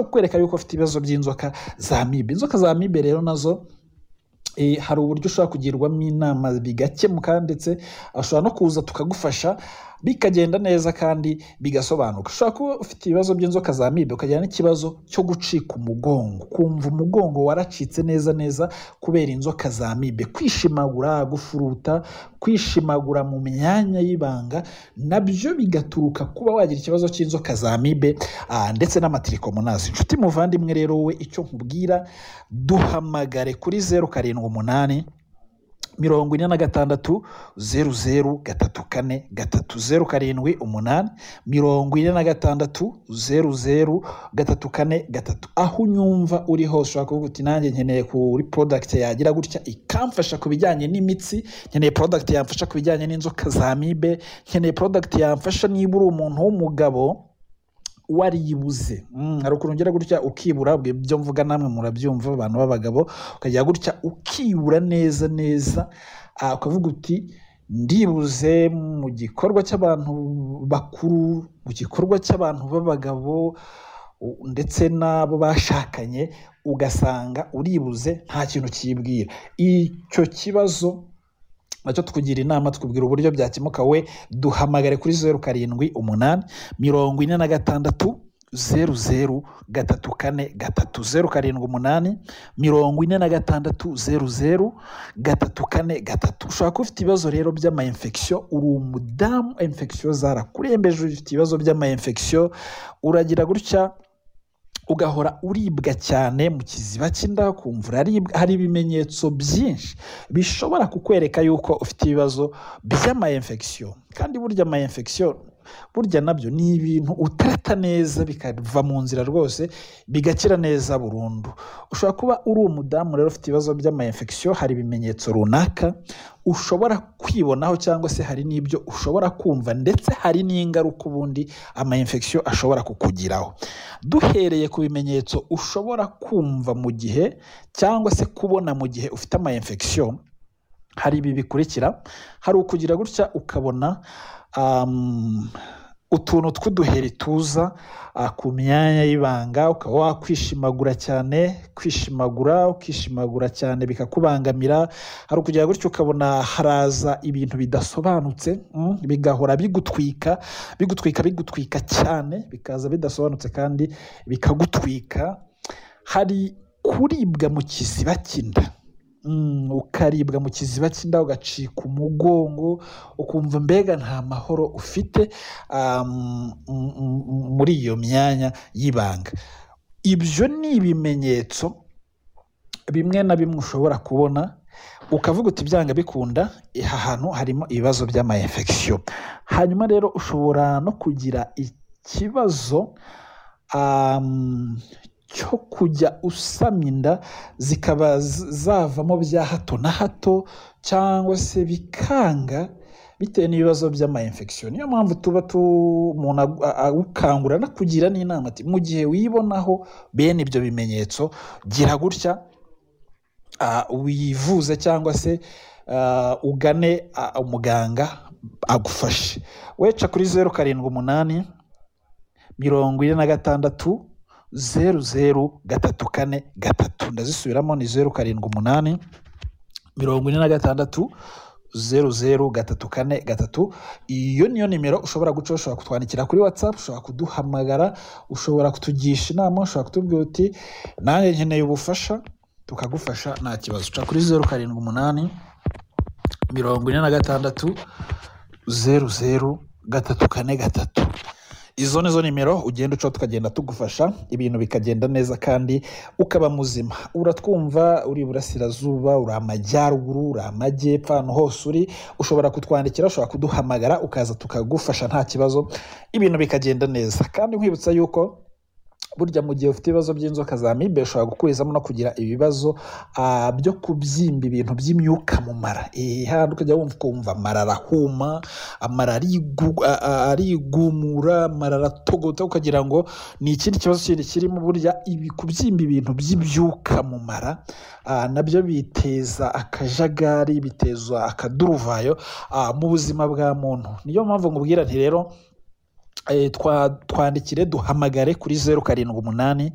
kukwereka yuko afite ibibazo by'inzoka za mibe inzoka za mibe rero nazo eh, hari uburyo ushobora kugirwamo inama bigakemuka ndetse ashobora no kuza tukagufasha bikagenda neza kandi bigasobanuka ushobora kuba ufite ibibazo by'inzoka za mibe ukagira n'ikibazo cyo gucika umugongo kumva umugongo waracitse neza neza kubera inzoka za mibe kwishimagura gufuruta kwishimagura mu myanya y'ibanga nabyo bigaturuka kuba wagira ikibazo cy'inzoka za mibe ah, ndetse n'amatirikomonasi inshuti muvandimwe rero wowe icyo nkubwira duhamagare kuri zeru karindwi umunani mirongo ine na gatandatu zeru zeru gatatu kane gatatu zeru karindwi umunani mirongo ine na gatandatu zeru zeru gatatu kane gatatu aho unyumva uri hose ushobora kuvuga uti nanjye nkeneye kuri porodagiti yagira gutya ikamfasha ku bijyanye n'imitsi nkeneye porodagiti yamfasha ku bijyanye n'inzoka za mibe nkeneye porodagiti yamfasha niba uri umuntu w'umugabo waribuze Mm, hari ukuntu ugira gutya ukibura bwe- ibyo mvuga namwe murabyumva abantu b'abagabo ukagira gutya ukibura neza neza ah, ukavuga uti ndibuze mu gikorwa cy'abantu bakuru mu gikorwa cy'abantu b'abagabo u- ndetse n'abo bashakanye ugasanga uribuze nta kintu kiyibwira icyo kibazo nacyo tukugira inama tukubwira uburyo byakemuka we duhamagare kuri zeru karindwi umunani mirongo ine na gatandatu zeru zeru gatatu kane gatatu zeru karindwi umunani mirongo ine na gatandatu zeru zeru gatatu kane gatatu ushobora kuba ufite ibibazo rero by'ama infection uri umudamu infection zarakurembeje ufite ibibazo by'ama infection uragira gutya ugahora uribwa cyane mu kiziba cy'inda ukumva uraribwa hari ibimenyetso byinshi bishobora kukwereka yuko ufite ibibazo by'ama infection kandi burya ama infection burya nabyo ni ibintu utarata neza bikava mu nzira rwose bigakira neza burundu ushobora kuba uri umudamu rero ufite ibibazo by'ama infection hari ibimenyetso runaka ushobora kwibonaho cyangwa se hari n'ibyo ushobora kumva ndetse hari n'ingaruka ubundi ama infection ashobora kukugiraho duhereye ku bimenyetso ushobora kumva mu gihe cyangwa se kubona mu gihe ufite ama infection hari ibi bikurikira hari ukugira gutya ukabona um, utuntu tw'uduheri tuza ah, ku myanya y'ibanga ukaba wakwishimagura cyane kwishimagura ukishimagura cyane bikakubangamira hari ukugira gutyo ukabona haraza ibintu bidasobanutse mm, bigahora bigutwika bigutwika bigutwika cyane bikaza bidasobanutse kandi bikagutwika hari kuribwa mu kiziba cy'inda Mm, ukaribwa mu kiziba cy'inda ugacika umugongo ukumva mbega nta mahoro ufite um, mm, mm, mm, muri iyo myanya y'ibanga ibyo ni ibimenyetso bimwe na bimwe ushobora kubona ukavuga uti byanga bikunda aha hantu harimo ibibazo by'ama infection hanyuma rero ushobora no kugira ikibazo um, cyo kujya usama inda zikaba z- zavamo bya hato na hato cyangwa se bikanga bitewe n'ibibazo by'ama infection niyo mpamvu tuba tu- umuntu agu- a- agukangura anakugira n'inama ati mu gihe wibonaho bene ibyo bimenyetso gira gutya ah, wivuze cyangwa se ah, ugane ah, umuganga agufashe weca kuri zeru karindwi umunani mirongo ine na gatandatu zeru zeru gatatu kane gatatu ndazisubiramo ni zeru karindwi umunani mirongo ine na gatandatu zeru zeru gatatu kane gatatu iyo niyo nimero ushobora guca ushobora kutwandikira kuri watsapu ushobora kuduhamagara ushobora kutugisha inama ushobora kutubwira uti nanjye nkeneye ubufasha tukagufasha nta kibazo uca kuri zeru karindwi umunani mirongo ine na gatandatu zeru zeru gatatu kane gatatu izo ni zo nimero ugenda ucaho tukagenda tugufasha ibintu bikagenda neza kandi ukaba muzima uratwumva uri iburasirazuba uri amajyaruguru uri amajyepfo ahantu hose uri ushobora kutwandikira ushobora kuduhamagara ukaza tukagufasha nta kibazo ibintu bikagenda neza kandi nkwibutsa yuko burya mu gihe ufite ibibazo by'inzoka za mibe ushobora gukurizamo no kugira ibibazo ah, byo kubyimba ibintu by'imyuka mu mara Eh, hahandi ukajya wumva ukumva amara arahuma amara arigu- a- a- arigumura amara aratogota ukagira ngo ni ikindi kibazo kindi kirimo burya ibi kubyimba ibintu by'ibyuka mu mara ah, nabyo biteza akajagari biteza akaduruvayo ah, mu buzima bwa muntu niyo mpamvu nkubwira nti rero twandikire duhamagare kuri zeru karindwi umunani